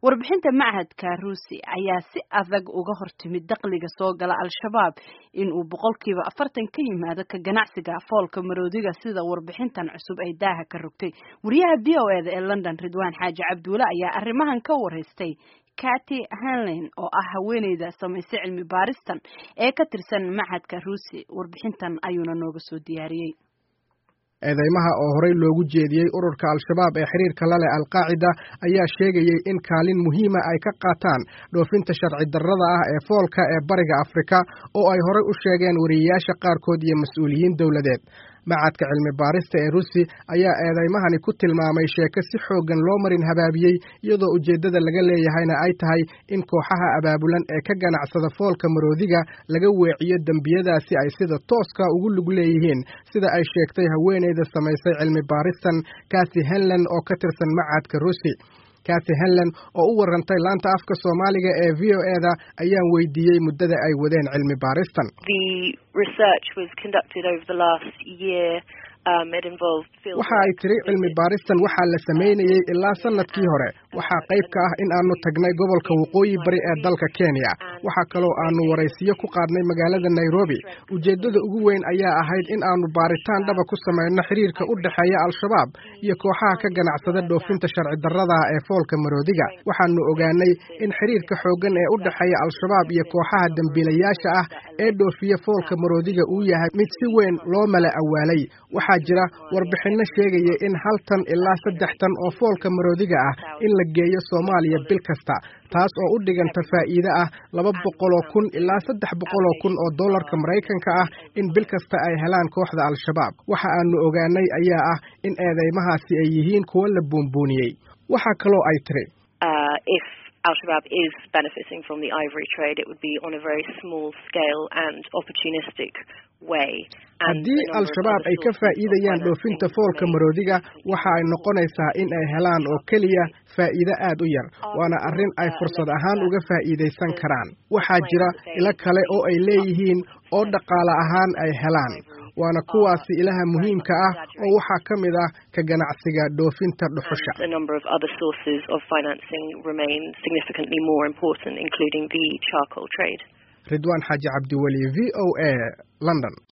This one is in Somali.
warbixinta machadka ruusi ayaa si adag uga hortimid dakhliga soo gala al-shabaab in uu boqolkiiba afartan ka yimaado ka ganacsiga foolka maroodiga sida warbixintan cusub ay daaha ka rogtay wariyaha v o eda ee london ridwaan xaaji cabduule ayaa arrimahan ka wareystay Cathy Hanlon oo ah haweeneyda samaysay cilmi baaristan ee ka tirsan machadka ruusi warbixintan ayuuna nooga soo diyaariyey eedeymaha oo horey loogu jeediyey ururka al-shabaab ee xiriirka la leh al-qaacida ayaa sheegayey in kaalin muhiima ay ka qaataan dhoofinta sharci darrada ah ee foolka ee bariga afrika oo ay horey u sheegeen wariyayaasha qaarkood iyo mas-uuliyiin dowladeed macadka cilmi baarista ee rusi ayaa eedeymahani ku tilmaamay sheeko si xooggan loo marin habaabiyey iyadoo ujeeddada laga leeyahayna ay tahay in kooxaha abaabulan ee ka ganacsada foolka maroodiga laga weeciyo dembiyadaasi ay sida tooska ugu lug leeyihiin sida ay sheegtay haweeneyda samaysay cilmi baaristan kasi henlan oo ka tirsan macadka rusi kasi henlan oo u warantay laanta afka soomaaliga ee v o eda ayaan weydiiyey muddada ay wadeen cilmi baaristan waxa ay tiri cilmi baaristan waxaa la samaynayey ilaa sanadkii hore waxaa qayb ka ah in aanu tagnay gobolka waqooyi bari ee dalka kenya waxaa kaloo aanu waraysiyo ku qaadnay magaalada nairobi ujeeddada ugu weyn ayaa ahayd in aanu baaritaan dhaba ku samayno xiriirka u dhexeeya al-shabaab iyo kooxaha ka ganacsada dhoofinta sharci darrada ee foolka maroodiga waxaanu ogaanay in xiriirka xooggan ee u dhexeeya al-shabaab iyo kooxaha dembiilayaasha ah ee dhoofiya foolka maroodiga uu yahay mid si weyn loo mala awaalay waxaa jira warbixinno sheegaya in hal tan ilaa saddex tan oo foolka maroodiga ah in la geeyo soomaaliya bil kasta taas oo u dhiganta faa'iide ah laba boqoloo kun ilaa saddex boqoloo kun oo dollarka maraykanka ah in bil kasta ay helaan kooxda al-shabaab waxa aanu ogaanay ayaa ah in eedeymahaasi ay yihiin kuwo la buunbuuniyey waxaa kaloo ay tiri Al-Shabaab is benefiting from the ivory trade, it would be on a very small scale and opportunistic way. haddii al-shabaab ay ka faa'iidayaan dhoofinta foolka maroodiga waxa ay noqonaysaa in ay helaan oo keliya faa'iide aad u yar waana arrin ay fursad ahaan uga faa'iidaysan karaan waxaa jira ilo kale oo ay leeyihiin oo dhaqaale ahaan ay helaan waana kuwaasi ilaha muhiimka ah oo waxaa ka mid ah ka ganacsiga dhoofinta dhuxusha ridwaan xaaji cabdiweli v o a london